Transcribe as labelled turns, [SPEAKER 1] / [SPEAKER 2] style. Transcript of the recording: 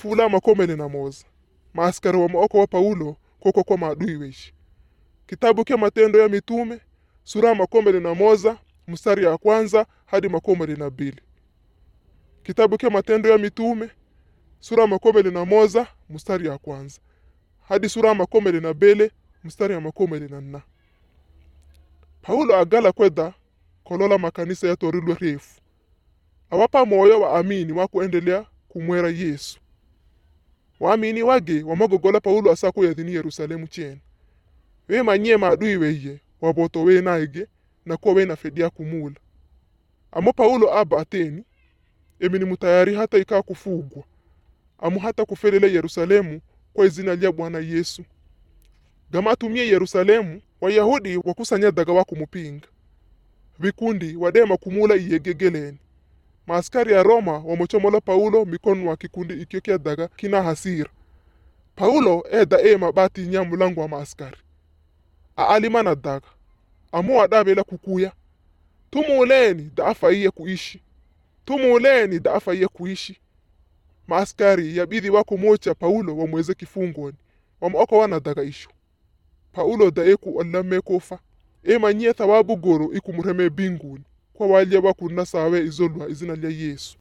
[SPEAKER 1] fula makomele na moza maaskari wa maoko wa paulo koko kwa maadui weishi kitabu kya matendo ya mitume sura ya makomele na moza mstari ya kwanza hadi makomele na bili kitabu kya matendo ya mitume sura ya makomele na moza mstari ya kwanza hadi sura ya makomele na bele mstari ya makomele na nna paulo agala kweda kolola makanisa yatorilwe refu awapa moyo waamini wakuendelea kumwera yesu waamini wage wamagogola paulo asako yathini yerusalemu chena wemanyie maadui weye waboto wenaige nakuwa wena fedi ya kumula amo paulo aba ateni emi ni mutayari hata ikaa kufugwa amu hata kufelele yerusalemu kwa izina lya bwana yesu gama atumie yerusalemu wayahudi wakusanyadaga wakumupinga vikundi wadema kumula iyegegeleni maaskari ya roma wamochomola paulo mikono wa kikundi ikyo kyadaga kina hasira paulo eda ema bati nya mulango wa maaskari aalimana daga amu wadabela kukuya tumuleni da afaiye kuishi tumuleni da afaiye kuishi maaskari yabidi wakumocha paulo wamweze kifungoni wamaoko wanadaga isho paulo da eku olame kofa emanyie thawabu goro ikumureme binguni kwa walya wakunna sawe izolwa izina lya yesu